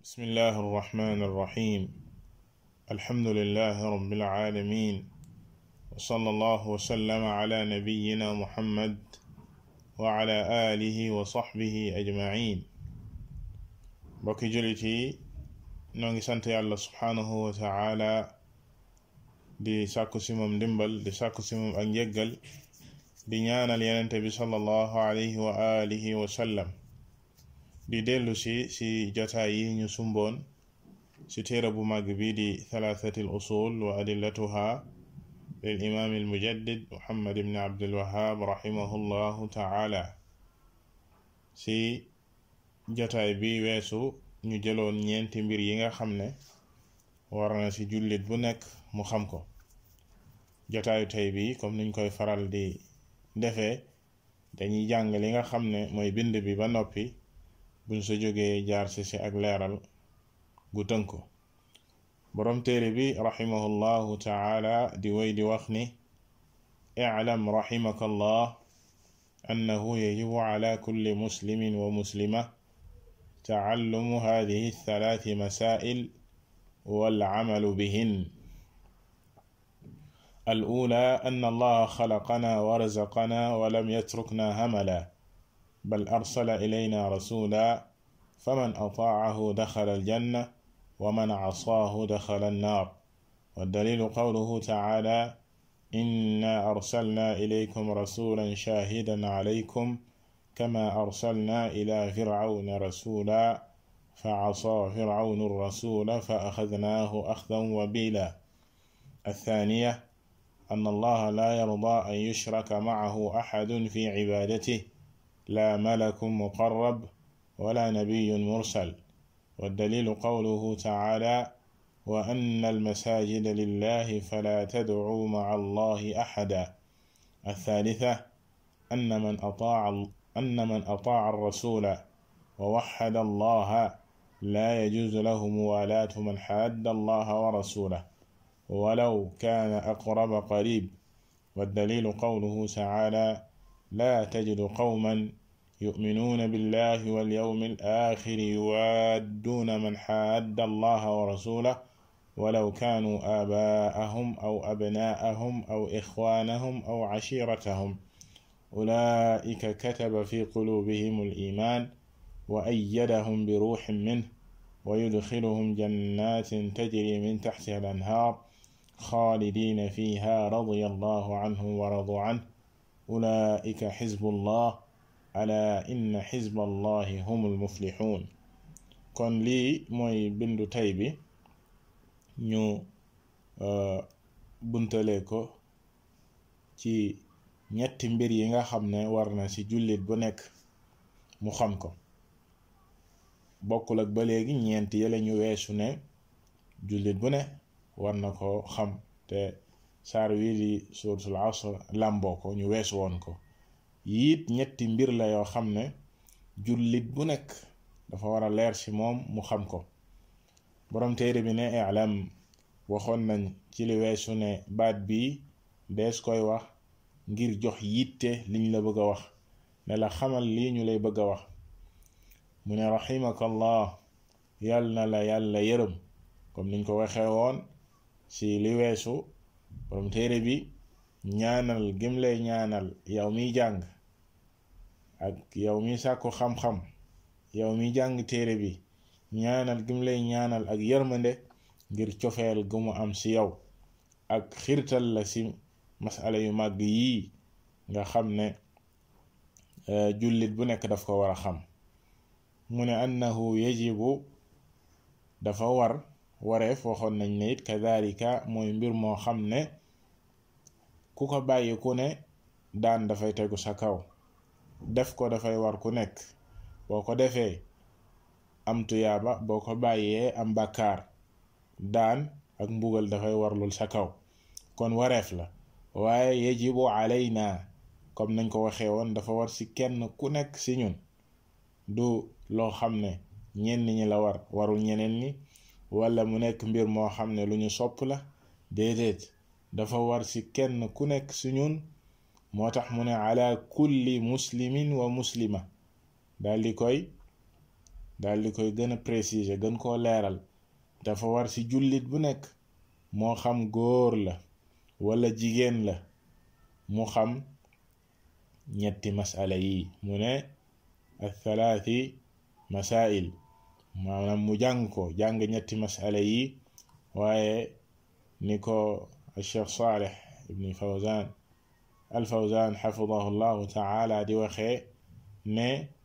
بسم الله الرحمن الرحيم الحمد لله رب العالمين وصلى الله وسلم على نبينا محمد وعلى آله وصحبه أجمعين بكي جلتي نونغي سانت يالله سبحانه وتعالى di sàkku si moom ndimbal di sàkku si moom ak njëggal di ñaanal yenente bi sallallahu alayhi wa alihi wa sallam di dellu si si jotaay yi ñu sumboon si téere bu màgg bi di thalathati usul wa adillatuha lil imam al mujaddid muhammad ibn abdul wahab rahimahullahu taala si jotaay bi weesu ñu jëloon ñeenti mbir yi nga xam ne war na si jullit bu nekk mu xam ko jotaayu tey bi comme niñ koy faral di defee dañuy jàng li nga xam ne mooy bind bi ba noppi buñ sa jógee jaar si si ak leeral gu tënku boroom téere bi rahimahullahu taala di way di wax ni اعلم رحمك الله أنه يجب على كل مسلم ومسلمة تعلم هذه الثلاث مسائل والعمل بهن الأولى أن الله خلقنا ورزقنا ولم يتركنا هملا بل أرسل إلينا رسولا فمن أطاعه دخل الجنة ومن عصاه دخل النار والدليل قوله تعالى إنا أرسلنا إليكم رسولا شاهدا عليكم كما أرسلنا إلى فرعون رسولا فعصى فرعون الرسول فأخذناه أخذا وبيلا الثانية أن الله لا يرضى أن يشرك معه أحد في عبادته لا ملك مقرب ولا نبي مرسل والدليل قوله تعالى وأن المساجد لله فلا تدعوا مع الله أحدا الثالثة أن من أطاع أن من أطاع الرسول ووحد الله لا يجوز له موالاة من حاد الله ورسوله ولو كان أقرب قريب والدليل قوله تعالى لا تجد قوما يؤمنون بالله واليوم الآخر يوادون من حاد الله ورسوله ولو كانوا آباءهم أو أبناءهم أو إخوانهم أو عشيرتهم أولئك كتب في قلوبهم الإيمان وأيدهم بروح منه ويدخلهم جنات تجري من تحتها الأنهار خالدين فيها رضي الله عنهم ورضوا عنه أولئك حزب الله ألا إن حزب الله هم المفلحون kon lii mooy bindu tey bi ñu buntale ko ci ñetti mbir yi nga xam ne war na ci jullit bu nekk mu xam ko bokkul ak ba léegi ñeent yële ñu weesu ne jullit bu ne war na ko xam te saar wii di suuratul asr làmboo ko ñu weesu woon ko yiit ñetti mbir la yoo xam ne jullit bu nekk dafa war a leer ci moom mu xam ko boroom téere bi ne i'lam waxoon nañ ci li weesu ne baat bii dees koy wax ngir jox yitte liñ la bëgg a wax ne la xamal lii ñu lay bëgg a wax mu ne raximakallah yal na la yàlla yërëm comme niñ ko waxee woon ci li weesu borom téere bi ñaanal gim lay ñaanal yow miy jàng ak yow mi sàkku xam-xam yow mi jàng téere bi ñaanal gim lay ñaanal ak yërmande ngir cofeel gu mu am ci yow ak xirtal la ci masala yu màgg yii nga xam ne jullit bu nekk daf ko war a xam mu ne annahu yajibu dafa war wareef waxoon nañ ne it kadalika mooy mbir moo xam ne ku ko bàyyi ku ne daan dafay tegu sa kaw def ko dafay war ku nekk boo ko defee am tuyaaba boo ko bàyyee am bàkkaar daan ak mbugal dafay warlul sa kaw kon wareef la waaye yajibu alayna comme nañ ko waxee woon dafa war ci kenn ku nekk ci ñun du loo xam ne ñenn ñi la war warul ñeneen ñi wala mu nekk mbir moo xam ne lu ñu sopp la déedéet dafa war ci kenn ku nekk ci ñun moo tax mu ne ala kulli muslimin wa muslima daal di koy daal di koy gën a préciser gën koo leeral dafa war ci jullit bu nekk moo xam góor la wala jigéen la mu xam ñetti masala yi mu ne athalaati masail maanaam mu jàng ko jàng ñetti masala yi waaye ni ko Cheikh Saleh ibni Fawzan al Fawzan xafidahu llahu taala di waxee ne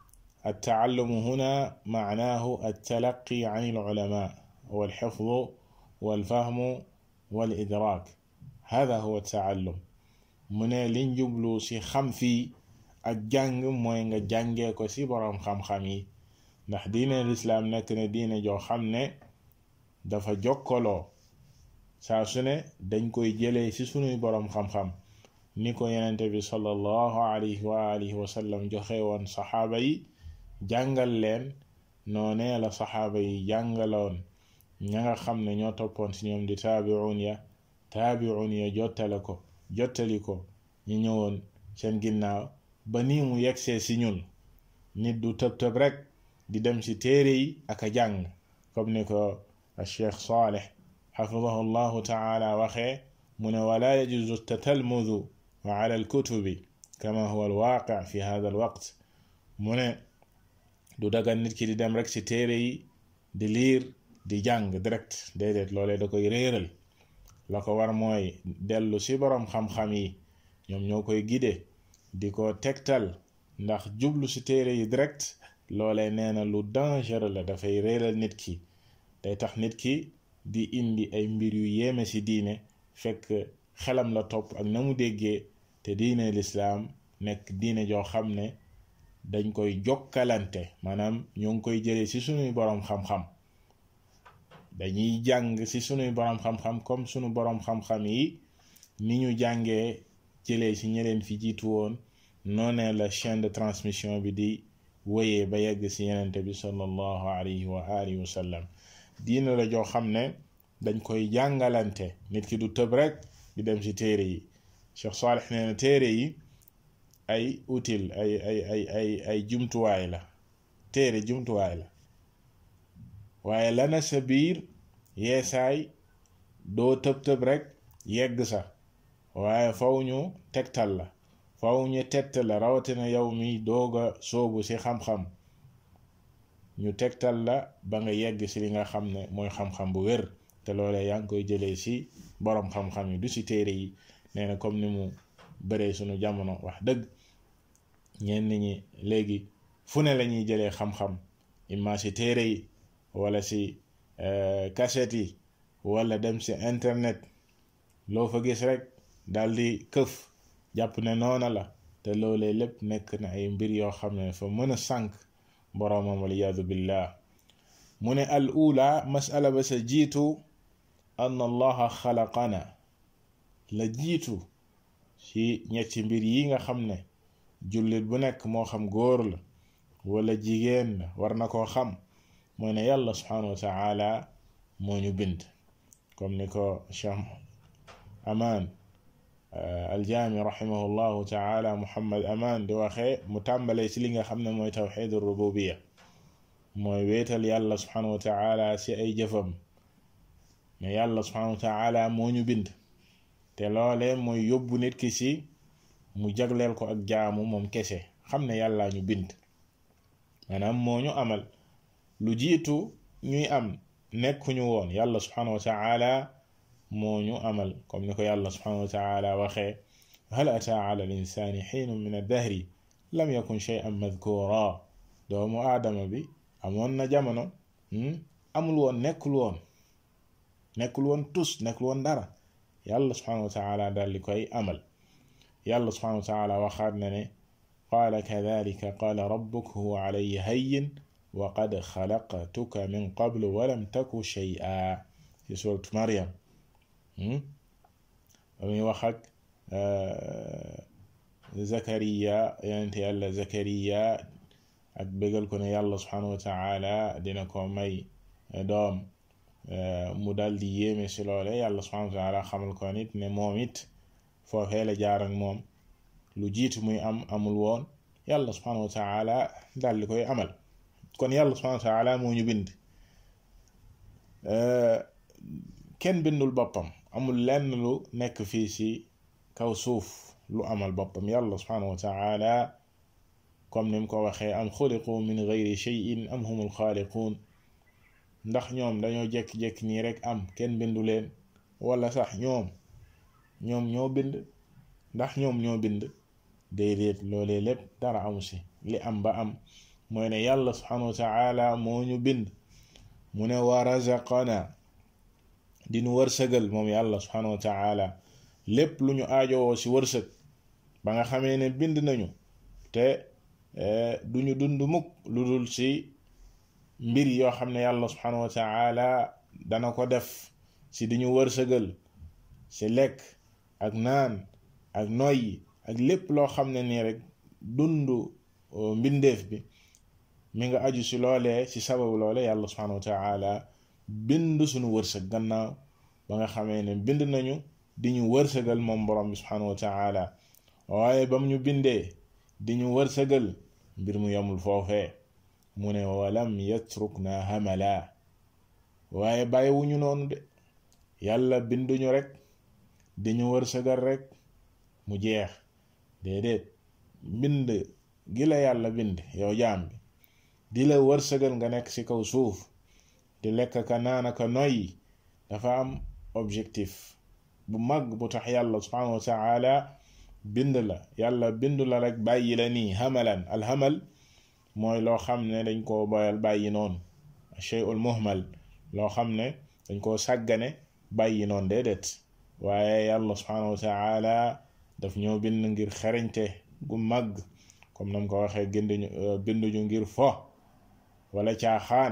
التعلم هنا معناه التلقي عن العلماء والحفظ والفهم والإدراك هذا هو التعلم mu ne liñ jublu ci xam fii ak jàng mooy nga jàngee ko ci boroom xam-xam yi ndax diine lislaam nekk na diine joo xam ne dafa jokkaloo saa su ne dañ koy jëlee ci sunuy boroom xam-xam ni ko yenente bi sallallahu alayhi wa alihi wa sallam joxe woon saxaaba yi jàngal leen noonee la saxaaba yi jàngaloon ña nga xam ne ñoo toppoon ci ñoom di taabi'un ya taabi'un ya jottale ko jottali ko ñu ñëwoon seen ginnaaw ba nii mu yegsee ci ñun nit du tëb tëb rek di dem ci téere yi ak a jàng comme ni ko Cheikh Saleh xafidahu llahu taala waxee mu ne wala yajuzu tatalmudu ala alkutubi kama huwa alwaqi fi hada alwaqt mu ne du dagan nit ki di dem rek ci téere yi di liir di jàng direct déedéet loolee da koy réeral la ko war mooy dellu ci boroom xam-xam yi ñoom ñoo koy gide di ko tegtal ndax jublu ci téere yi direct loolee nee na lu dangereux la dafay réeral nit ki day tax nit ki di indi ay mbir yu yéeme ci diine fekk xelam la topp ak na mu déggee te diine lislaam nekk diine joo xam ne dañ koy jokkalante maanaam ñoo ngi koy jëlee ci sunuy boroom xam-xam dañuy jàng ci sunuy boroom xam-xam comme sunu boroom xam-xam yi ni ñu jàngee jëlee ci ñeleen fi jiitu woon noonee la chaîne de transmission bi di wéyee ba yegg ci yenente bi sallallahu alayhi wa alihi wa sallam diina la joo xam ne dañ koy jàngalante nit ki du tëb rek di dem ci téere yi Cheikh Salih nee na téere yi ay utile ay ay ay ay ay jumtuwaay la téere jumtuwaay la waaye lana sa biir yeesaay doo tëb tëb rek yegg sa waaye faw ñu tegtal la faw ñu tegtal la rawatina yow mi doog a soobu ci xam-xam ñu tegtal la ba nga yegg ci li nga xam ne mooy xam-xam bu wér te loolee yaa ngi koy jëlee ci boroom xam-xam yi du ci téere yi nee na comme ni mu bëree sunu jamono wax dëgg ñenn ñi léegi fu ne lañuy jëlee xam-xam imma ci téere yi wala ci cassette yi wala dem ci internet loo fa gis rek daldi këf jàpp ne noona la te loolee lépp nekk na ay mbir yoo xam ne fa mën a sànk boroomam waliyaadu billah mu ne al ula masala ba sa jiitu an allaha xalaqana la jiitu ci ñetti mbir yi nga xam ne jullit bu nekk moo xam góor la wala jigéen la war na koo xam mooy ne yàlla subhanahu wa taala moo ñu bind comme ni ko Cheikh Aman aljaami rahimahullahu taala Muhammad Aman di waxee mu tàmbalee ci li nga xam ne mooy tawxidu rububiya mooy wéetal yàlla subhanahu wa taala ci ay jëfam ne yàlla subhanahu wa taala moo ñu bind te loole mooy yóbbu nit ki ci mu jagleel ko ak jaamu moom kese xam ne yàlla ñu bind maanaam moo ñu amal lu jiitu ñuy am nekkuñu woon yàlla subhanahu wa taala moo ñu amal comme ni ko yàlla subhanahu wa taala waxee hal ataa ala al insani xiinun min addahri lam yakun shay'an madkura doomu aadama bi amoon na jamono amul woon nekkul woon nekkul woon tus nekkul woon dara yàlla subhanahu wa taala daal di koy amal yàlla subhanahu wa taala waxaat na ne qaala kadalika qaala rabbuk huwa alayya hayyin wa qad xalaqtuka min qablu walam taku shay'a ci suuratu Maryam ba muy wax ak Zakariya yonente yàlla Zakariya ak bégal ko ne yàlla subhanahu wa taala dina ko may doom mu dal di yéeme si loole yàlla subhanahu wa taala xamal ko nit ne moom it foofee la jaar ak moom lu jiitu muy am amul woon yàlla subhanahu wa taala dal di koy amal kon yàlla subhanahu wa taala moo ñu bind kenn bindul boppam amul lenn lu nekk fii ci kaw suuf lu amal boppam yàlla subhanahu wa taala comme ni mu ko waxee am xuliqu min gayri cheyin am humul xaaliquun ndax ñoom dañoo jekki-jekki nii rek am kenn bindu leen wala sax ñoom ñoom ñoo bind ndax ñoom ñoo bind déedéet loolee lépp dara amu si li am ba am mooy ne yàlla subhanahu wa taala moo ñu bind mu ne wa razaqana dinu wërsëgal moom yàlla subhanahu wa taala lépp lu ñu aajowoo si wërsëg ba nga xamee ne bind nañu te duñu dund mukk lu dul si mbir yoo xam ne yàlla subhanahu wa taala dana ko def si di ñu wërsëgal si lekk ak naan ak noyyi ak lépp loo xam ne nii rek dund mbindeef bi mi nga aju si loolee si sababu loole yàlla subhanahu wa taala bind suñu wërsëg gannaaw ba nga xamee ne bind nañu di ñu wërsëgal moom borom bi subhanahu wa taala waaye bam ñu bindee di ñu wërsëgal mbir mu yomul foofee mu ne walam yatrukna hamala waaye bàyyiwuñu noonu de yàlla binduñu rek di ñu wërsëgal rek mu jeex déedéet bind gi la yàlla bind yow jaam bi di la wërsëgal nga nekk ci kaw suuf di lekk ka naan ka noyyi dafa am objectif bu mag bu tax yàlla subhanahu wa taala bind la yàlla bind la rek bàyyi la nii hamalan alhamal mooy loo xam ne dañ koo boyal bàyyi noonu shay'ul muhmal loo xam ne dañ koo sàggane bàyyi noonu déedéet waaye yàlla subhanahu wa taala daf ñoo bind ngir xereñte gu mag comme nam ko waxee ginduñu binduñu ngir fo wala caaxaan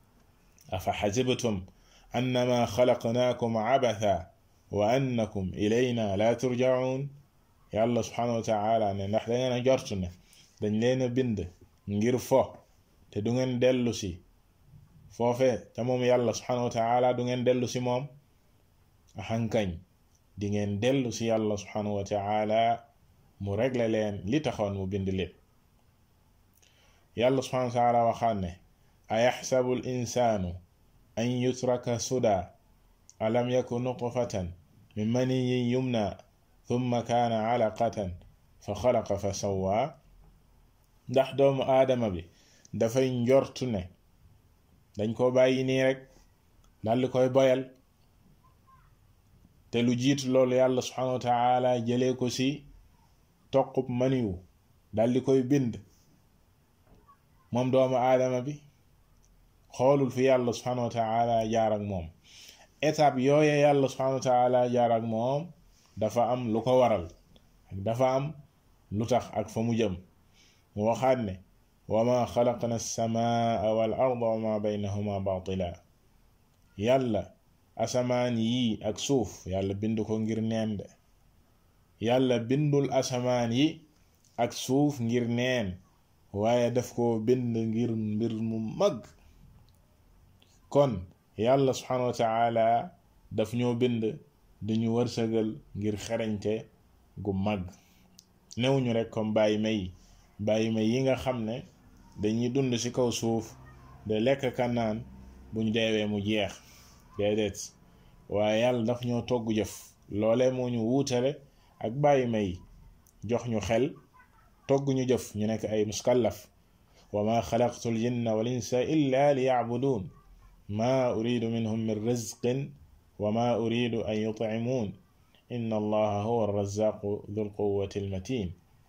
afa xasibtum annama xalaqnaakum abatha wa annakum ilayna la turjaun yàlla subhanahu wa taala ne ndax da ngeen a jort ne dañ leen a bind ngir fo te du ngeen dellu si foofe te moom yàlla subhanahu wa taala du ngeen dellu si moom axankañ di ngeen dellu si yàlla subhanahu wa taala mu regle leen li taxoon mu bind leen yàlla subhanahu wa taala waxaan ne ayaxsabu l insaanu an yutraka suda alam yaku nutfatan min maniyin yumna thumma kaana alaqatan fa xalaqa fa sawwa ndax doomu aadama bi dafay njortu ne dañ ko bàyyi nii rek daldi koy boyal te lu jiitu loolu yàlla subhanahu wa taala jëlee ko ci toqub maniwu daldi koy bind moom doomu aadama bi xoolul fi yàlla subhanahu wa taala jaar ak moom étape yooye yàlla subhanahu wa taala jaar ak moom dafa am lu ko waral ak dafa am lu tax ak fa mu jëm mu waxaat ne wa ma xalaqna alsamaa wal arda wa ma baynahuma batila yàlla asamaan yi ak suuf yàlla bind ko ngir neen de yàlla bindul asamaan yi ak suuf ngir neen waaye daf ko bind ngir mbir mu mag kon yàlla subhanahu wa taala daf ñoo bind dañu wërsëgal ngir xereñte gu mag newuñu rek comme bàyyi may bàyyi may yi nga xam ne dañuy dund ci kaw suuf de lekk ka naan buñ deewee mu jeex déedéet waaye yàlla daf ñoo togg jëf loole moo ñu wuutale ak bàyyi may jox ñu xel togg ñu jëf ñu nekk ay muskallaf wa ma xalaqtu l jinna wal insa illa li yacbuduun ma uridu minhum min rizqin wa ma uridu an yutcimuun inna allaha huwa arrazaqu dul quwati almatin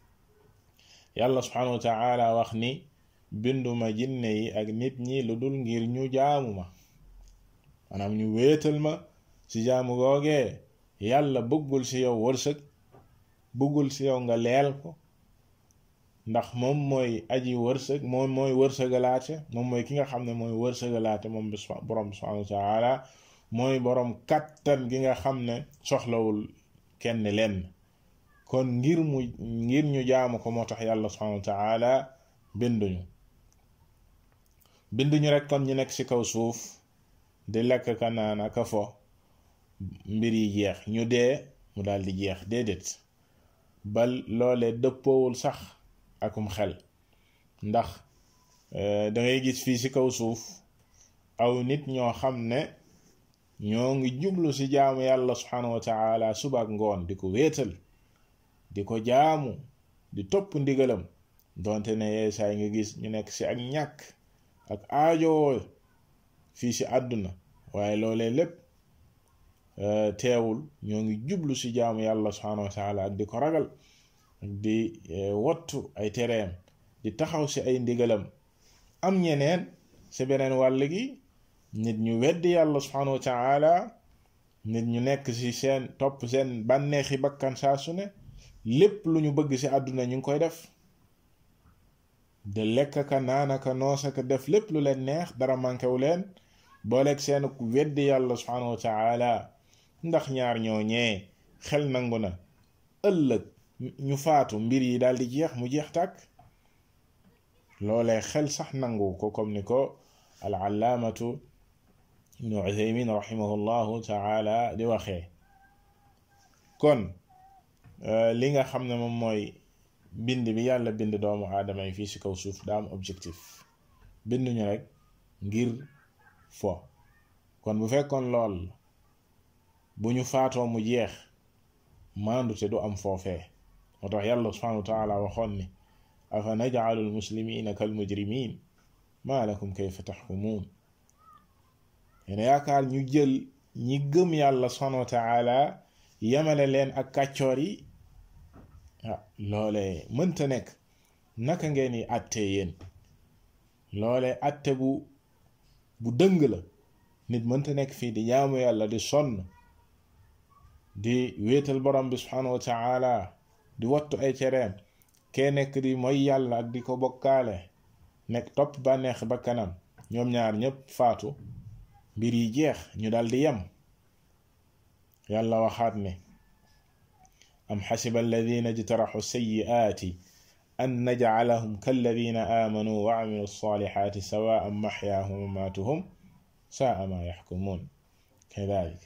yàlla subhanahu wa taala wax ni binduma jinne yi ak nit ñi lu dul ngir ñu jaamu ma maanaam ñu wéetal ma ci jaamu googee yàlla bëggul ci yow wërsëg bëggul ci yow nga leel ko ndax moom mooy aji wërsëg moom mooy wërsëgalaate moom mooy ki nga xam ne mooy wërsëgalaate moom bi borom subhanahu wa taala mooy borom kattan gi nga xam ne soxlawul kenn lenn kon ngir mu ngir ñu jaamu ko moo tax yàlla subhanahu wa taala binduñu binduñu rek kon ñu nekk ci kaw suuf di lekk ka naan aka fo mbir yi jeex ñu dee mu daal di jeex déedéet bal loole dëppoowul sax akum xel ndax da ngay gis fii ci kaw suuf aw nit ñoo xam ne ñoo ngi jublu ci jaamu yàlla subhanahu wa taala suba ak ngoon di ko wéetal di ko jaamu di topp ndigalam donte ne yeesaay nga gis ñu nekk ci ak ñàkk ak aajowoo fii ci àdduna waaye loolee lépp teewul ñoo ngi jublu ci jaamu yàlla subhanahu wa taala ak di ko ragal ak di wattu ay tereem di taxaw ci ay ndigalam am ñeneen ci beneen wàll gi nit ñu weddi yàlla subhanahu wa taala nit ñu nekk ci seen topp seen bànneexi bakkan saa su ne lépp lu ñu bëgg ci àdduna ñu ngi koy def de lekk ka naanaka noosaka def lépp lu leen neex dara manqué leen booleeg seen weddi yàlla subhanahu wa taala ndax ñaar ñoo ñee xel nangu na ëllëg ñu faatu mbir yi daal di jeex mu jeex tàkk loolee xel sax nangu ko comme ni ko al allaamatu ibnu uthaymin rahimahullahu taala di waxee kon li nga xam ne moom mooy bind bi yàlla bind doomu aadama yi fii ci kaw suuf daa am objectif binduñu rek ngir fo kon bu fekkoon lool bu ñu faatoo mu jeex maandute du am foofee moo tax yàlla subhanahu wa taala waxoon ni afa najcalu almuslimina kal mujrimin maa lakum kayfa taxkumuun yene yaakaar ñu jël ñi gëm yàlla subhanahu wa taala yemale leen ak kàccoor yi ah loole mënta nekk naka ngeen di atte yéen loole atte bu bu dëng la nit mënta nekk fii di jaamu yàlla di sonn di wéetal borom bi subhanahu wa taala di wattu ay cereem kee nekk di mooy yàlla ak di ko bokkaale nekk topp bànneex ba kanam ñoom ñaar ñépp faatu mbir yi jeex ñu dal di yem yàlla waxaat ne am xasiba alladina jtaraxu sayiaati an najcalahum kalladina aamanuu wa camilu alsalixaati sawaan maxyaahum wa maatuhum saa ma yaxkumuun kadalik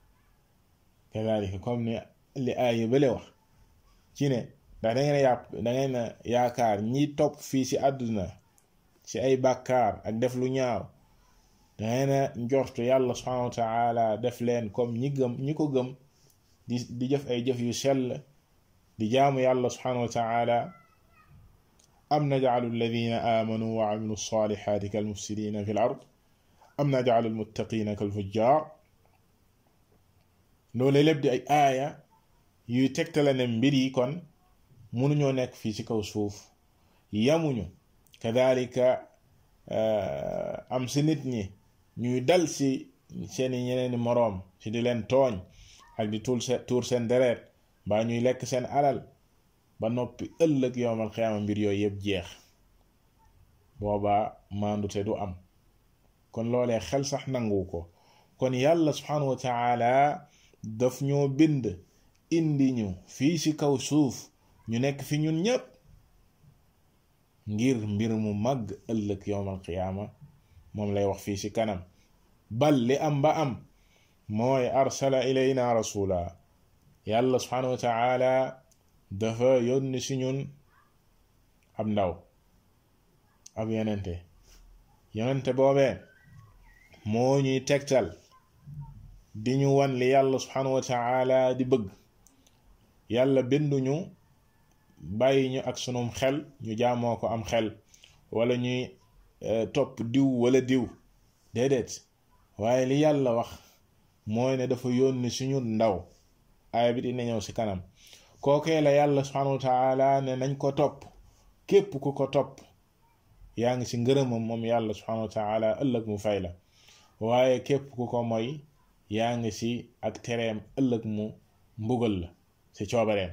kadalika comme ni li aaya bale wax ci ne ndax da ngeen yàpp da ngeen yaakaar ñi topp fii ci àdduna ci ay bàkkaar ak def lu ñaaw da ngeen njortu yàlla subhanahu wa taala def leen comme ñi gëm ñi ko gëm di di jëf ay jëf yu sell di jaamu yàlla subhanahu wa taala am najcalu alladina aamanu wa camilu alsalixaati kalmufsidina fi l ard am najcalu almuttaqina kalfujjar loolu lépp di ay aaya yuy tegtale ne mbir yi kon mënuñoo nekk fii ci kaw suuf yamuñu kadalika am si nit ñi ñuy dal si seeni ñeneeni moroom ci di leen tooñ ak di tuur seen tuur seen deret mbaa ñuy lekk seen alal ba noppi ëllëg yowmal xiyaama mbir yooyu yëpp jeex boobaa maandute du am kon loolee xel sax nangu ko kon yàlla subhanahu wa taala daf ñoo bind indi ñu fii ci kaw suuf ñu nekk fi ñun ñépp ngir mbir mu màgg ëllëg yowmal qiyaama moom lay wax fii ci kanam bal li am ba am mooy arsala ilayna rasula yàlla subhanahu wa taala dafa yónni ci ñun ab ndaw ab yonente yonente boobee moo ñuy tegtal di ñu wan li yàlla subhanahu wa taala di bëgg yàlla binduñu bàyyi ñu ak sunum xel ñu jaamoo ko am xel wala ñuy topp diw wala diw déedéet waaye li yàlla wax mooy ne dafa yónni suñu ndaw aaya bi dina ñëw ci kanam kookee la yàlla subhanahu wa taala ne nañ ko topp képp ku ko topp yaa ngi ci ngërëmam moom yàlla subhanahu wa taala ëllëg mu fay la waaye képp ku ko moy yaa ngi ci ak tereem ëllëg mu mbugal la ci coobareem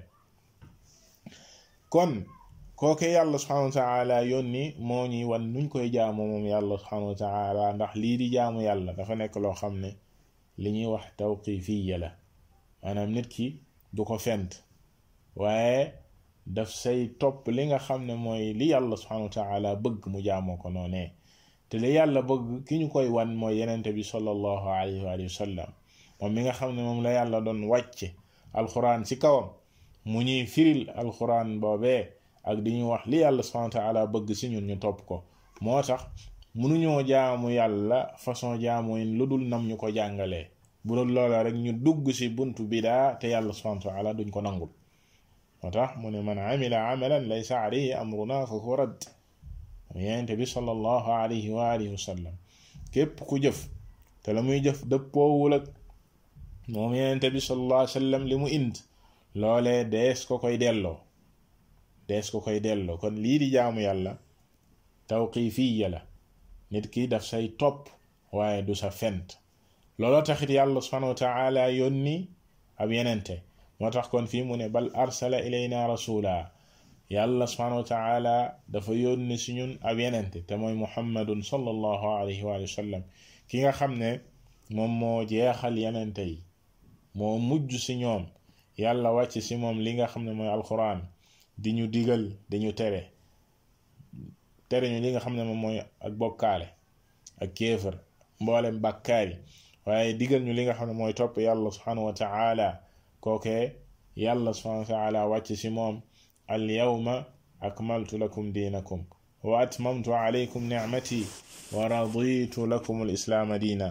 kon kooke yàlla subhanahu wa taala yónni moo ñuy wan nuñ koy jaamu moom yàlla subhanahu wa taala ndax lii di jaamu yàlla dafa nekk loo xam ne li ñuy wax tawqifiya la maanaam nit ki du ko fent waaye daf say topp li nga xam ne mooy li yàlla subhanahu wa taala bëgg mu jaamoo ko noonee te li yàlla bëgg ki ñu koy wan mooy yenente bi sallallahu alayhi wa sallam moom mi nga xam ne moom la yàlla doon wàcce alquran ci kawam mu ñuy firil alquran boobee ak di ñu wax li yàlla subhanahu wa taala bëgg ci ñun ñu topp ko moo tax mënuñoo jaamu yàlla façon jaamu yin lu dul nam ñu ko jàngalee bu dul loola rek ñu dugg ci buntu bidaa te yàlla subhanahu wa taala duñ ko nangul moo tax mu ne man amila amalan laysa alayhi amruna fa huwa radd yonente bi sallallahu alayhi wa alihi wa sallam képp ku jëf te la muy jëf dëppoowul ak moom yonente bi sallallahu alayhi wa sallam li mu ind loolee dees ko koy delloo dees ko koy delloo kon lii di jaamu yàlla tawqifiya la nit ki daf say topp waaye du sa fent looloo taxit yàlla subhanahu wa taala yónni ab yenente moo tax kon fii mu ne bal arsala ilayna rasula yàlla subhanahu wa taala dafa yónni si ñun ab yenente te mooy muhammadun sallallahu alayhi wa sallam ki nga xam ne moom moo jeexal yenente yi moo mujj si ñoom yàlla wàcc si moom li nga xam ne mooy alquran di ñu digal di ñu tere tere ñu li nga xam ne moom mooy ak bokkaale ak kéefër mboolem bàkkaar yi waaye digal ñu li nga xam ne mooy topp yàlla subhanahu wa taala kookee yàlla subhanahu wa taala wàcc si moom al yawma akmaltu lakum diinakum wa atmamtu alaykum nicmati wa raditu lakum al islaama diina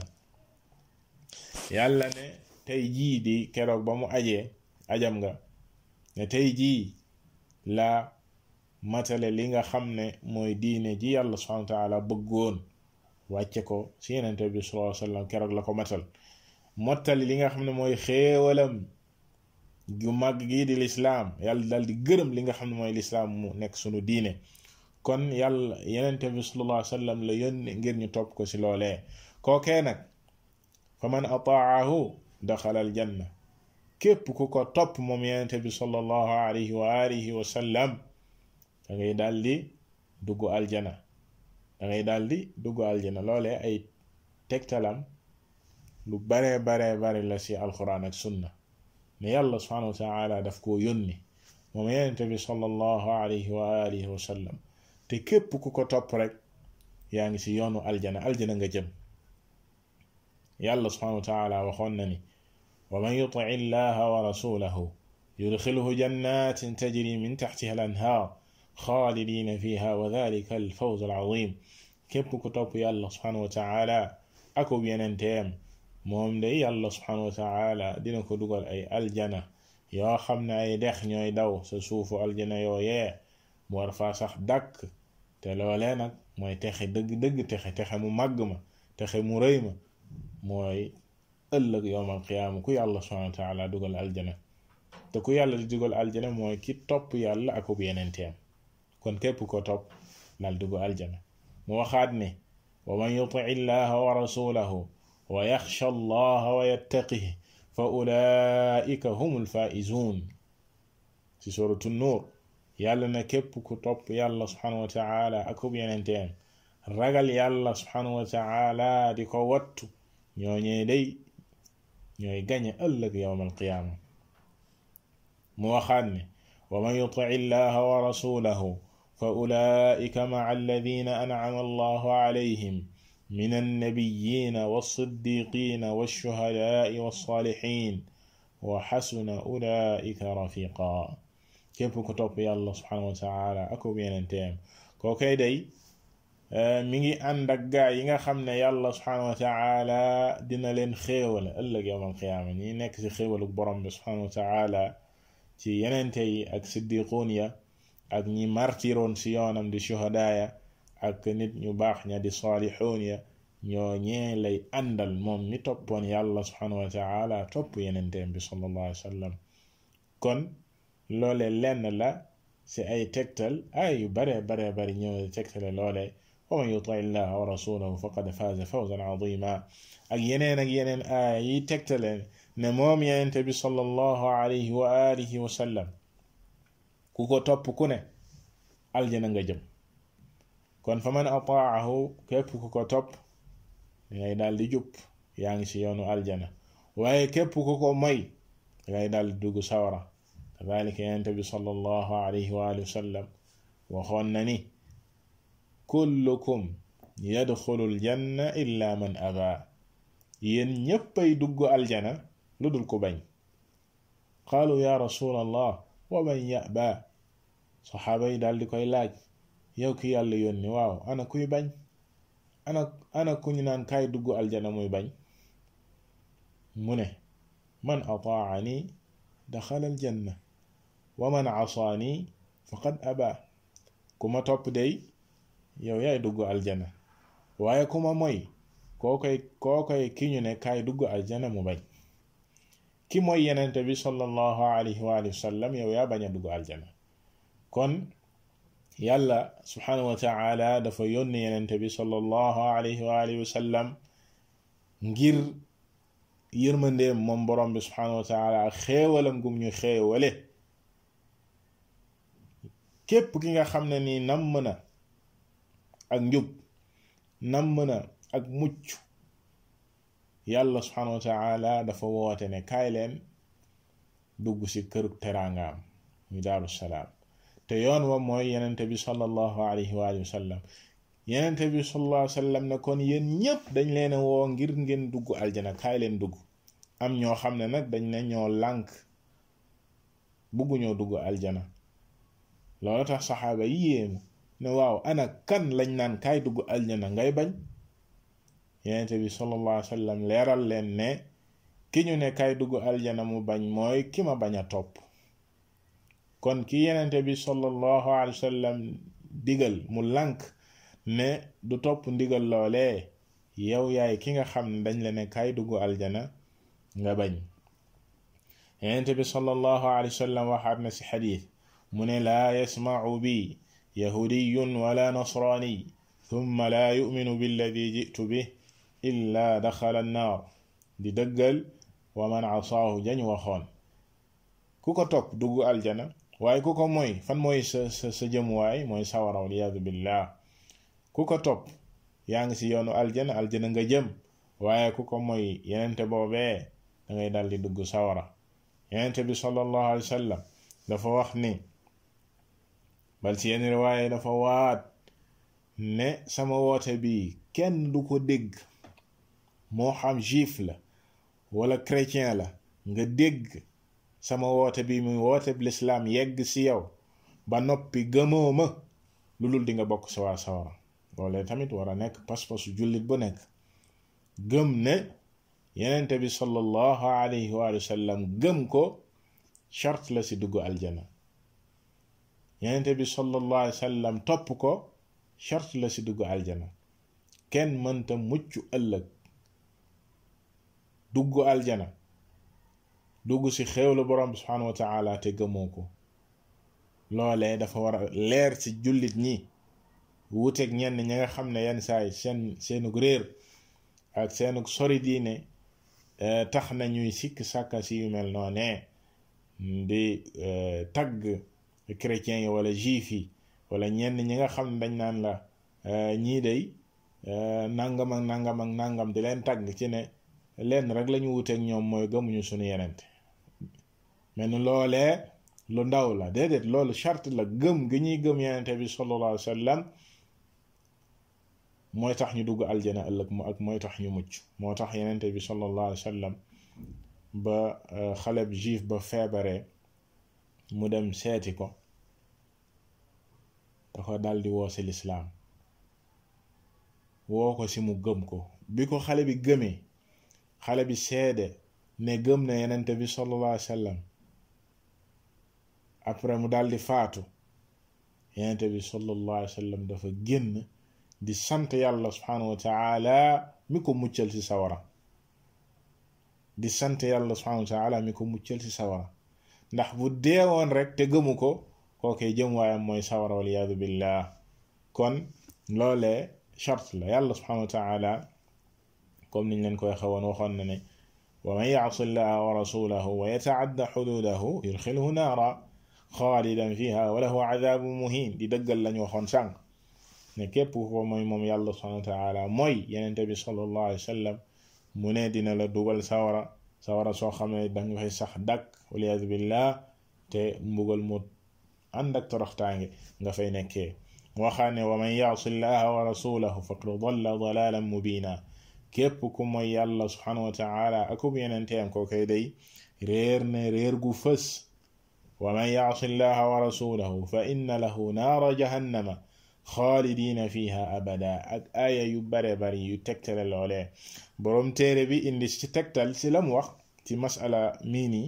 yàlla ne tey jii di keroog ba mu ajee ajam nga ne tey jii la matale li nga xam ne mooy diine ji yàlla subhanahu wa taala bëggoon wàcce ko si yenente bi sallallahu alayhi wasallam keroog la ko matal mottali li nga xam ne mooy xéewalam gu màgg gii di lislaam yàlla dal di gërëm li nga xam ne mooy lislaam mu nekk sunu diine kon yàlla yenente bi sallallahu alayhi wasallam la yónni ngir ñu topp ko si loolee kookee nag fa man ataahu daxala al janna képp ku ko topp moom yenente bi sallallahu alayhi wa alihi wa sallam da ngay daal di dugg aljana da ngay daal di dugg aljana loolee ay tegtalam lu bare bare bare la ci alquran ak sunna ne yàlla subhanahu wa taala daf koo yónni moom yenente bi sallallahu alayhi wa alihi wa sallam te képp ku ko topp rek yaa ngi ci yoonu aljana aljana nga jëm yàlla subhanahu wa taala waxoon na ni wa man yuti illaha wa rasulahu yudxilhu jannatin tajri min taxtiha al anhaar xaalidina fiha wa dalika al fawz al azim képp ku topp yàlla subhanahu wa taala akub yenenteem moom day yàlla subhanahu wa taala dina ko dugal ay aljana yoo xam ne ay dex ñooy daw sa suufu aljana yooyee mu war faa sax dàkk te loolee nag mooy texe dëgg-dëgg texe texe mu màgg ma texe mu rëy ma mooy ëllëg yowmal qiyaama ku yàlla subhanahu wa taala dugal aljana te ku yàlla di dugal aljana mooy ki topp yàlla akub yenenteem kon képp ko topp dal dugg aljana mu waxaat ne wa man yuti illaha wa rasulahu wa yaxsha allaha wa yattaqihi fa ulaika humul faizun ci suratu nuur yàlla na képp ku topp yàlla subhanahu wa taala akub yenenteem ragal yàlla subhanahu wa taala di ko wattu ñooñee day ñooy gañe ëllëg yowma alqiyaama mu waxaat ne wa man yuti illaha wa rasulahu fa ulaika maca alladina ancama allahu calayhim min annabiyina walsiddiqina walshuhadaai walsaalixin wa xasuna ulaika rafiqa képp ku topp yàlla subhanahu wa taala akub yenenteem koo kay day mi ngi ànd ak gaa yi nga xam ne yàlla subhanahu wa taala dina leen xéewal ëllëg yowm alqiyaama ñi nekk ci xéewalu borom bi subhanahu wa taala ci yenente yi ak siddiquun ya ak ñi martiroon ci yoonam di shuhadaaya ak nit ñu baax ña di saalixuun ya ñoo ñee lay àndal moom mi toppoon yàlla subhanahu wa taala topp yenenteem bi sallallahu alayhi wa sallam kon loole lenn la ci ay tegtal ay yu bare bare bari ñëw tegtale loole wa man yuti illaha wa rasulahu faqad faaza fawzan azima ak yeneen ak yeneen aaya yi tegtale ne moom yenente bi sallallahu alayhi wa alihi wa sallam ku ko topp ku ne aljana nga jëm kon fa man ataahu képp ku ko topp dangay daal di jub yaa ngi ci yoonu aljana waaye képp ku ko moy dangay daal di dugg sawara kadalika yenente bi sallallahu alayhi wa alihi wa sallam waxoon na ni kullukum yadxulu aljanna illa man aba yéen ñéppay dugg aljana lu dul ku bañ qaalu ya rasul allah wa man yaba saxaaba yi daal di koy laaj yow ki yàlla yónni waaw ana kuy bañ ana ana ku ñu naan kaay dugg aljana muy bañ mu ne man ataani daxala aljanna wa man asaani faqad aba ku ma topp day yow yaay dugg aljana waaye ku ma moy koo koy koo koy ki ñu ne kaay dugg aljana mu bañ ki mooy yenente bi sallallahu alayhi wa sallam yow yaa bañ a dugg aljana kon yàlla subhanahu wa taala dafa yónni yenente bi sallallahu alayhi wa alihi wa sallam ngir yërmandeem moom borom bi subhanahu wa taala ak xéewalam gum ñu xéewale képp ki nga xam ne nii namm na ak njub namm na ak mucc yàlla subhanahu wa taala dafa woote ne kaay leen dugg ci kër teraangaam muy daaru salaam te yoon wa mooy yenente bi sallallahu alayhi wa sallam yenente bi sallallahu alayhi wa sallam ne kon yéen ñépp dañ leen woo ngir ngeen dugg aljana kaay leen dugg am ñoo xam ne nag dañ ne ñoo lànk bugguñoo dugg aljana loolu tax saxaaba yi yéemu ne waaw ana kan lañ naan kaay dugg aljana ngay bañ yenente bi sallallahu alayhi wa sallam leeral leen ne ki ñu ne kaay dugg aljana mu bañ mooy ki ma bañ a topp kon ki yenente bi sallallahu alayhi wa sallam digal mu lànk ne du topp ndigal loolee yow yaay ki nga xam ne dañ la ne kaay dugg aljana nga bañ yenente bi sallallahu alayhi wa sallam waxaat na ci xadiis mu ne laa yasmacu bi yahudiyun wala nasraani thumma laa yuminu billadi jitu bih illa daxala annaar di dëggal wa man asaahu jañ waxoon ku ko topp dugg aljana waaye ku ko mooy fan mooy sa sa sa jëmuwaay mooy sawara waliyaadu billah ku ko topp yaa ngi ci yoonu aljana aljana nga jëm waaye ku ko mooy yenente boobee da ngay dal di dugg sawara yenente bi sallallahu alayhi wa sallam dafa wax ni bal ci yenn riwaaye dafa waat ne sama woote bi kenn du ko dégg moo xam juif la wala chrétien la nga dégg sama woote bi muy woote bi lislaam yegg ci yow ba noppi gëmoo ma lu dul di nga bokk sa waa sawara loolee tamit war a nekk pas-pasu jullit bu nekk gëm ne yenente bi sallallahu alayhi wa sallam gëm ko charte la ci dugg aljana yenente bi sallallahu alayhi wa sallam topp ko charte la ci dugg aljana kenn mënta mucc ëllëg dugg aljana dugg ci xéewlu borom bi subhanahu wa taala te gëmoo ko loolee dafa war a leer ci jullit ñi wuuteeg ñenn ñi nga xam ne yenn saay seen seenug réer ak seenug sori diine tax na ñuy sikk sàkka si yu mel noonee di tagg chrétiens yi wala juif yi wala ñenn ñi nga xam ne dañ naan la ñii day nangam ak nangam ak nangam di leen tagg ci ne lenn rek lañu wuteeg ñoom mooy gëmuñu suñu yenente mais ni loolee lu ndaw la déedéet loolu charte la gëm gi ñuy gëm yenente bi sallallahu alayhi wa sallam mooy tax ñu dugg aljana ëllëg mu ak mooy tax ñu mucc moo tax yenente bi sallallahu alayhi wa sallam ba xaleb juif ba feebaree mu dem seeti ko da ko daldi woo ci lislaam woo ko ci mu gëm ko bi ko xale bi gëmee xale bi seede ne gëm na yenente bi sallallahu alayhi wa sallam après mu daldi faatu yenente bi sallallahu alayhi wa sallam dafa génn di sant yàlla subhanahu wa taala mi ko muccal ci sawara di sant yàlla subhanahu wa taala mi ko muccal ci sawara ndax bu deewoon rek te gëmu ko kookee jëm waayam mooy sawara waliyaadu billah kon loolee charte la yàlla subhanahu wa taala comme niñ leen koy xewoon waxoon na ne wa man yacsi llaha wa rasulahu wa yataadda xududahu yudxilhu naara xaalidan fiha wa lahu cadabun muhin di dëggal lañu waxoon sànq ne képp ko mooy moom yàlla subhanahu wa taala mooy yenente bi sallallahu alayhi wa sallam mu ne dina la dugal sawara sawara soo xam ne danga fay sax dakk waliyadu billah te mbugal mu ànd ak toroxtaange nga fay nekkee waxaane wa man yaasi llaha wa rasulahu faqad dalla dalalan mubina képp ku mooy yàlla subhanahu wa taala akub yenenteem ko koy day réer ne réer gu fës wa man yaasi llaha wa rasulahu fa inna lahu naara jahannama xaalidina fiha abada ak aaya yu bare bari yu tegtale loolee boroom téere bi indi ci tegtal ci lam wax ci masala mii nii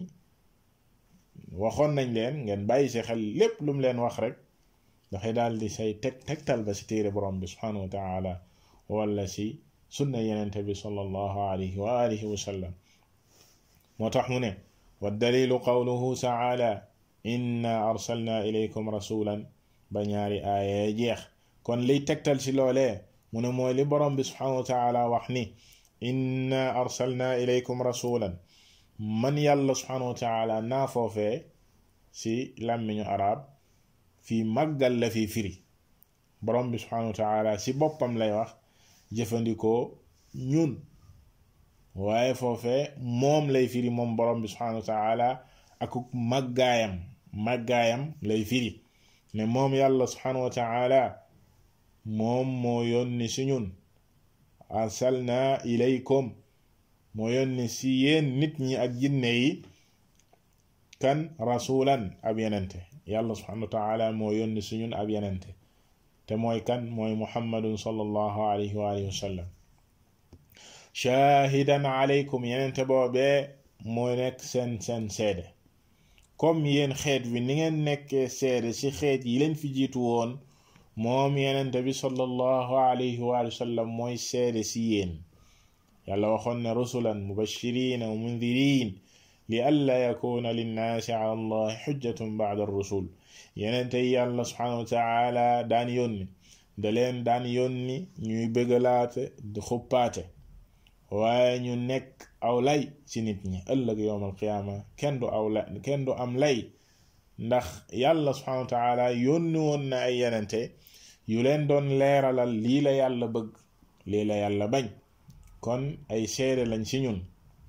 waxoon nañ leen ngeen bàyyi si xel lépp lu mu leen wax rek dafay daal di say teg tegtal ba si téere borom bi subhanahu wa taala wala si sunna yenente bi sallallahu alayhi wa alihi wa sallam moo tax mu ne wa dalilu qawluhu taala inna arsalna ilaykum rasulan ba ñaari aaya jeex kon liy tegtal si loolee mu ne mooy li borom bi subhanahu wa taala wax ni inna arsalna ilaykum rasulan man yàlla subhanahu wa taala naa foofee si làmmiñu arab fii màggal la fi firi borom bi subhanahu wa taala si boppam lay wax jëfandikoo ñun waaye foofee moom lay firi moom borom bi subhanahu wa taala ak màggaayam màggaayam lay firi ne moom yàlla subhanahu wa taala moom moo yónni si ñun arsalna ilaykum moo yónni si yéen nit ñi ak jinne yi kan rasulan ab yenente yàlla subhanahu wa taala moo yónni si ñun ab yenente te mooy kan mooy muhammadun sallallahu alayhi wa alihi wa sallam shahidan alaykum yenente boobee mooy nekk seen seen seede comme yéen xeet wi ni ngeen nekkee seede ci xeet yi leen fi jiitu woon moom yenente bi sallallahu alayhi wa sallam mooy seede ci yéen yàlla waxoon ne rusulan mubashirina wa mundirin li alla yakuna linnaasi ala allahi xujjatun bacda rusul yenente yi yàlla subhanahu wa taala daan yónni da leen daan yónni ñuy bëggalaate di xuppaate waaye ñu nekk aw lay ci nit ñi ëllëg yowm alqiyaama kenn du aw lay kenn du am lay ndax yàlla subhanahu wa taala yónni woon na ay yenente yu leen doon leeralal lii la yàlla bëgg lii la yàlla bañ kon ay seede lañ ci ñun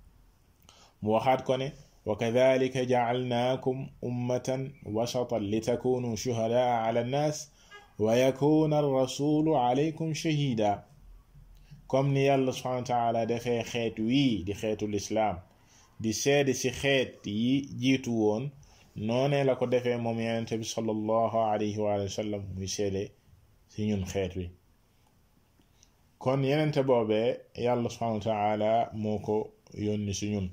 mu waxaat ko ne wa kadalika jacalnaakum ummatan wasatan litakunu shuhadaa ala annaas wa yakuna arrasulu alaykum shahida comme ni yàlla subhanahu wa taala defee xeet wii di xeetu lislaam di seede ci xeet yi jiitu woon noonee la ko defee moom yenente bi sallallahu alayhi wa sallam muy seede ci ñun xeet wi kon yenente boobee yàlla subhanahu wa taala moo ko yónni ci ñun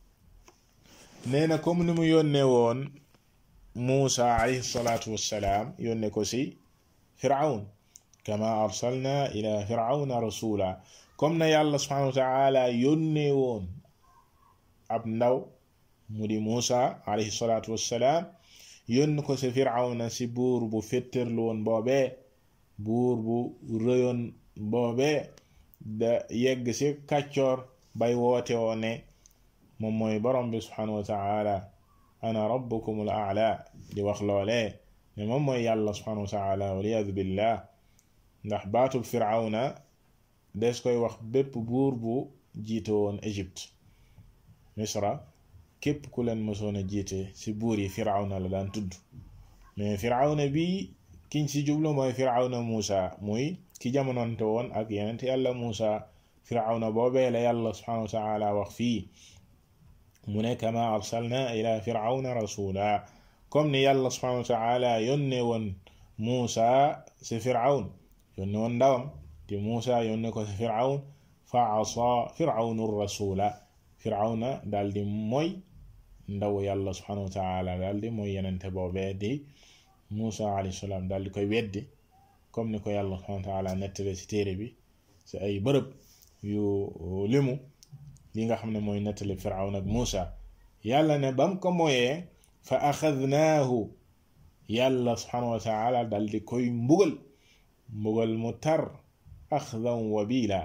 nee na comme ni mu yónnee woon Muusa alayhi salaatu wassalaam yónne ko ci Firawn kama arsalna ila firawna rasula comme na yàlla subhanahu wa taala yónnee woon ab ndaw mu di Muusa alayhi salaatu wassalaam yónni ko ci Firawna ci buur bu féttarlu woon boobee buur bu rëyoon boobee da yegg ci kàccoor bay woote woo ne moom mooy borom bi subhanahu wa taala ana rabbukum al aala di wax loolee ne moom mooy yàlla subhanahu wa taala waliyadu billah ndax baatub firawna des koy wax bépp buur bu jiite woon Égypte misra képp ku leen mësoon a jiite ci buur yi firawna la daan tudd mais firawna bi kiñ ci jublu mooy firawna Muusa muy ki jamononte woon ak yenent yàlla Muusa firawna boobee la yàlla subhanahu wa taala wax fii mu ne kama arsalna ila firawna rasula comme ni yàlla subhanahu wa taala yónne woon Muusa ci firawn yónne woon ndawam te Muusa yónne ko ci firawn fa asa firawnu rasula firawna daal di mooy ndaw yàlla subhanahu wa taala daal di mooy yenente boobee di Muusa alayhi salaam daal di koy weddi comme ni ko yàlla subhanahu wa taala nettale ci téere bi ci ay bërëb yu limu li nga xam ne mooy nettali firawn ak Muusa yàlla ne bam ko mooyee fa axadnaahu yàlla subhanahu wa taala dal di koy mbugal mbugal mu tar axdan wabila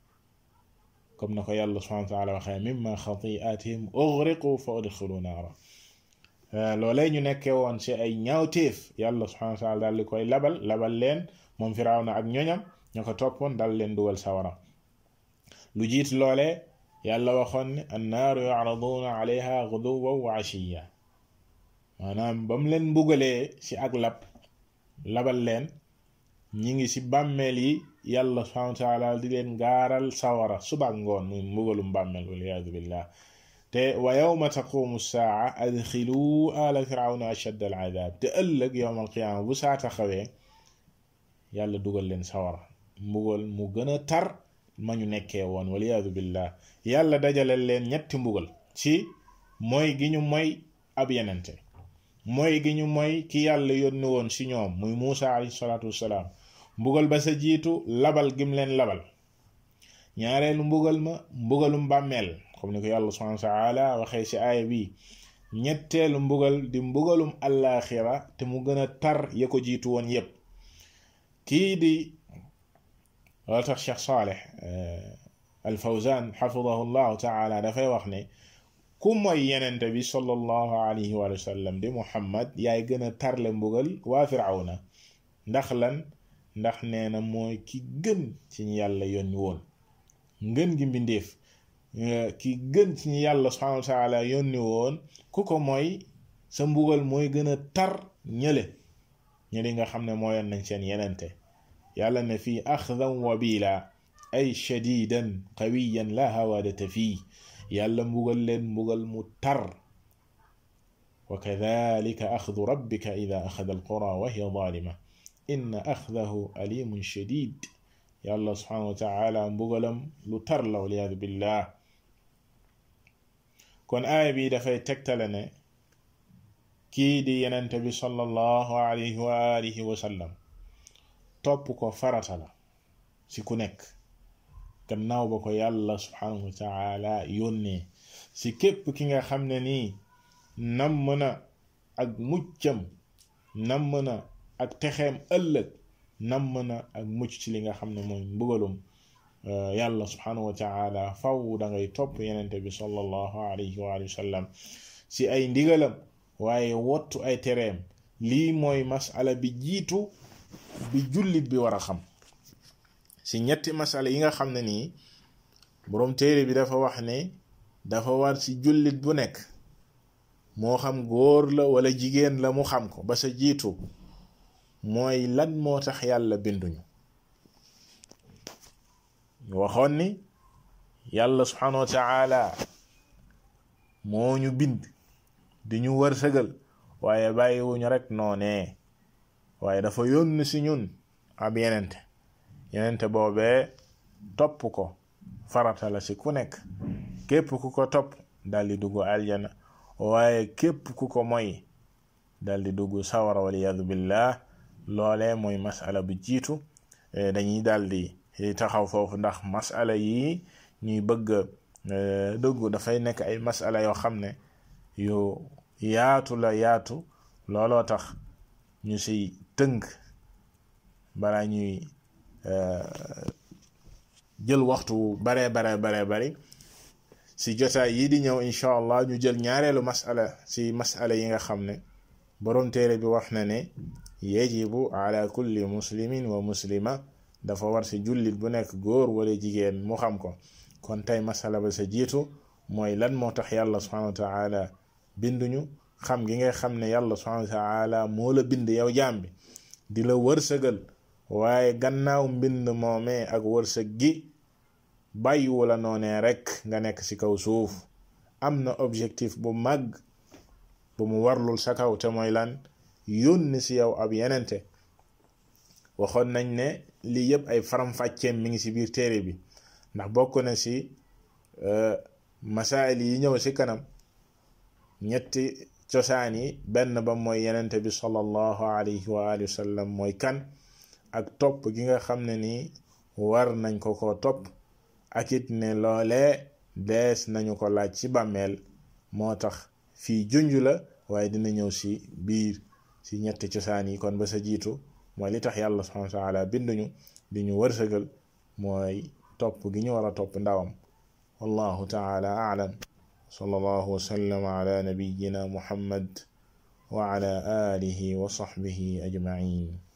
comme na ko yàlla subhanahu wa taala waxee mimma xatiatihim ughriqu fa udxilu naara loolee ñu nekkee woon ci ay ñaawteef yàlla subhanahu wa taala dal di koy labal labal leen moom firawna ak ñoñam ña ko toppoon dal leen dugal sawara lu jiit loolee yàlla waxoon ne annaaru yucraduuna alayha guduwan wa ashiya maanaam ba mu leen mbugalee ci ak lab labal leen ñi ngi ci bàmmeel yi yàlla subhanahu wa taala di leen gaaral sawara suba ngoon muy mbugalum bàmmeel waliyaadu billah te wa yawma taqumu saa adxilu ala firawna ashadda al adab te ëllëg yowm alqiyaama bu saa taxawee yàlla dugal leen sawara mbugal mu gën a tar ma ñu nekkee woon waliyaadu billah yàlla dajale leen ñetti mbugal ci mooy gi ñu mooy ab yenente mooy gi ñu mooy ki yàlla yónni woon ci ñoom muy Muusa alayhi salaatu wassalaam mbugal ba sa jiitu labal gim leen labal ñaareelu mbugal ma mbugalum bàmmeel comme ni ko yàlla subhanahu wa taala waxee ci aaya bi ñetteelu mbugal di mbugalum allaaxira te mu gën a tar ya ko jiitu woon yépp kii di wala tax Cheikh Saleh al Fawzan xafidahu llahu taala dafay wax ne ku mooy yenente bi sallallahu alayhi wa sallam di Muhammad yaay gën a tarle mbugal waa Firawna ndax lan ndax nee na mooy ki gën ci ñu yàlla yónni woon ngën gi mbindeef ki gën ci ñu yàlla subhanahu wa taala yónni woon ku ko mooy sa mbugal mooy gën a tar ñële ñëli nga xam ne mooyoon nañ seen yenente yàlla ne fii axdan wabila ay shadidan qawiyan la hawadata fii yàlla mbugal leen mbugal mu tar wa kadalika axdu rabbika ida axada alqura wa hiya zalima inna axdahu alimun shadid yàlla subhanahu wa taala mbugalam lu tar la waliyadu billah kon aaya bi dafay tegtale ne kii di yenente bi sallallahu alayhi wa alihi wa sallam topp ko farata la ci ku nekk gannaaw ba ko yàlla subhanahu wa taala yónnee ci képp ki nga xam ne nii namm na ak muccam namm na ak texeem ëllëg namm na ak mucc ci li nga xam ne mooy mbugalum yàlla subhanahu wa taala faw da ngay topp yenente bi sallallahu alayhi wa sallam ci ay ndigalam waaye wottu ay tereem lii mooy masala bi jiitu bi jullit bi war a xam ci ñetti masala yi nga xam ne nii boroom téere bi dafa wax ne dafa war ci jullit bu nekk moo xam góor la wala jigéen la mu xam ko ba sa jiitu mooy lan moo tax yàlla binduñu waxoon ni yàlla subhanahu wa taala moo ñu bind di ñu wërsëgal waaye bàyyiwuñu rek noonee waaye dafa yónni ci ñun ab yenente yenente boobee topp ko farata la ci ku nekk képp ku ko topp daldi dugg aljana waaye képp ku ko moy daldi dugg sawara waliyadu billah loolee mooy masala bu jiitu dañuy daldi taxaw foofu ndax masala yi ñuy bëgg dugg dafay nekk ay masala yoo xam ne yu yaatu la yaatu looloo tax ñu ci tënk balaa ñuy jël waxtu bare bare bare bari ci jotaay yi di ñëw incha allah ñu jël ñaareelu masala ci masala yi nga xam ne boroom téere bi wax na ne yajibu ala kulli muslimin wa muslima dafa war ci jullit bu nekk góor wala jigéen mu xam ko kon tey masala ba sa jiitu mooy lan moo tax yàlla subhanahu wa taala binduñu xam gi nga xam ne yàlla subhanahu wa taala moo la bind yow jaam bi di la wërsëgal waaye gannaaw mbind moomee ak wërsëg gi bàyyiwu la noonee rekk nga nekk ci kaw suuf am na objectif bu mag bu mu warlul sa kaw te mooy lan yónni ci yow ab yenente waxoon nañ ne lii yëpp ay faram-fàcceem mi ngi ci biir téere bi ndax bokk na ci masaayil yi ñëw ci kanam ñetti cosaan yi benn ba mooy yenente bi sallallahu alayhi wa alihi wa sallam mooy kan ak topp gi nga xam ne nii war nañ ko ko topp ak it ne loolee dees nañu ko laaj ci bàmmeel moo tax fii junj la waaye dina ñëw ci biir ci ñetti cosaan yi kon ba sa jiitu mooy li tax yàlla subhanahu wa taala binduñu di ñu wërsëgal mooy topp gi ñu war a topp ndawam wallahu taala aalam sallallahu wa sallam ala nabiyyina muhammad wa ala alihi wa sahbihi ajma'in